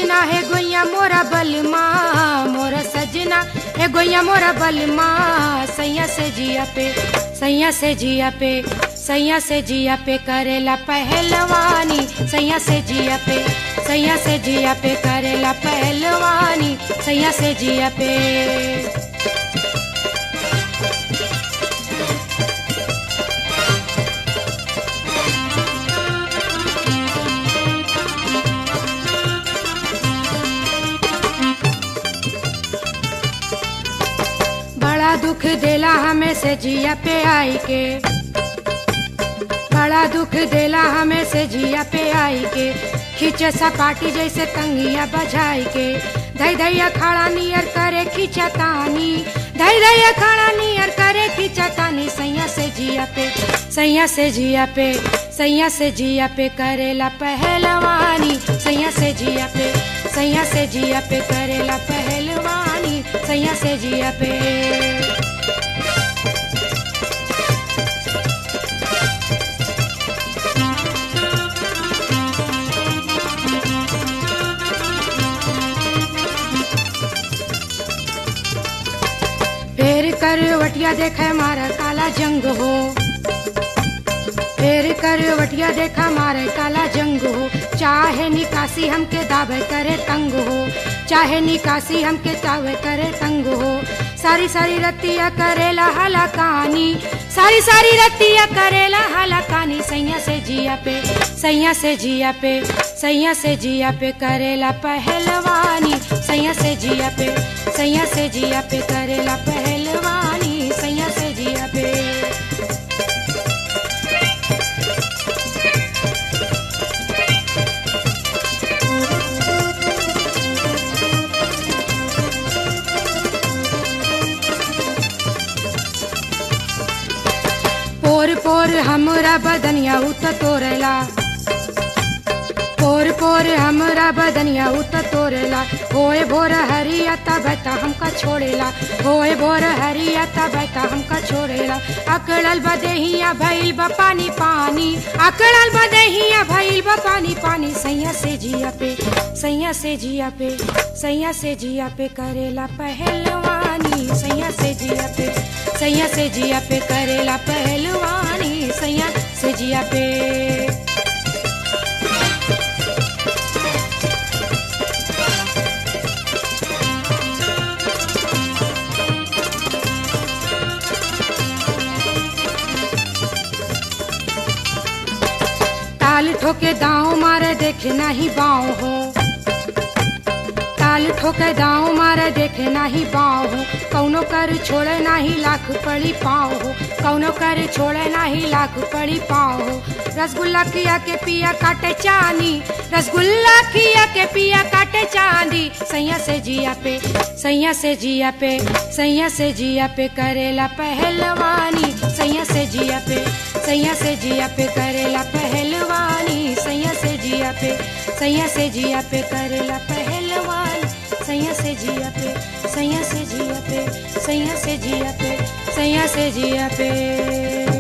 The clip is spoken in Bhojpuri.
सजना है गोइया मोरा बलमा मोरा सजना है गोइया मोरा बलमा सैया से जिया पे सैया से जिया पे सैया से जिया पे करेला पहलवानी सैया से जिया पे सैया से जिया पे करेला पहलवानी सैया से जिया पे बड़ा दुख देला हमें से जिया पे आई के बड़ा दुख देला हमें से जिया पे आई के खींचे सपाटी जैसे कंगिया बजाई के धई धैया खड़ा नियर करे खींचा तानी धई धैया खड़ा नियर करे खींचा तानी सैया से जिया पे सैया से जिया पे सैया से जिया पे करेला पहलवानी सैया से जिया पे सैया से जिया पे करेला पहलवानी सैया से जिया पे फेर करवटिया देखे मारा काला जंग हो फेर करवटिया देखा मारे काला जंग हो चाहे निकासी हमके दावे करे तंग हो चाहे निकासी हमके दावे करे तंग हो सारी सारी रतिया करेला हलाकानी सारी सारी रतिया करेला हलाकानी सैया से जिया पे सैया से जिया पे सैया से जिया पे करेला पहलवानी सैया से जिया पे सैया से जिया पे करेला पहलवानी सैया से जिया पे पोर पोर हमरा बदनिया उत तोरेला पोर पोर हमरा बदनिया उत तोरेला होए भोर हरिया तबता हमका छोड़ेला होए भोर हरिया तबता हमका छोड़ेला अकड़ल बदेहिया भइल बा पानी पानी अकड़ल बदेहिया भइल बा पानी पानी सैया से जिया पे सैया से जिया पे सैया से जिया पे करेला पहलवानी सैया से जिया पे सैया से जिया पे करेला पहलवानी सैया से जिया पे ताल ठोके दाव मारे देखे नाही बाव हो ताल ठोके दाव मारे देखे नाही बाव हो कौनो कर छोड़े नाही लाख पड़ी पाव हो कौनो कर छोड़े नाही लाख पड़ी पाव हो रसगुल्ला खिया के पिया काटे चांदी रसगुल्ला खिया के पिया काटे चांदी सैया से जिया पे सैया से जिया पे सैया से जिया पे करेला पहलवानी सैया से जिया पे सैया से जिया पे करेला पहलवानी सैया से जिया पे सैया से जिया पे करेला पहलवानी सैया से जिया पे सैया से जिया पे सैया से जिया पे सैया से जिया पे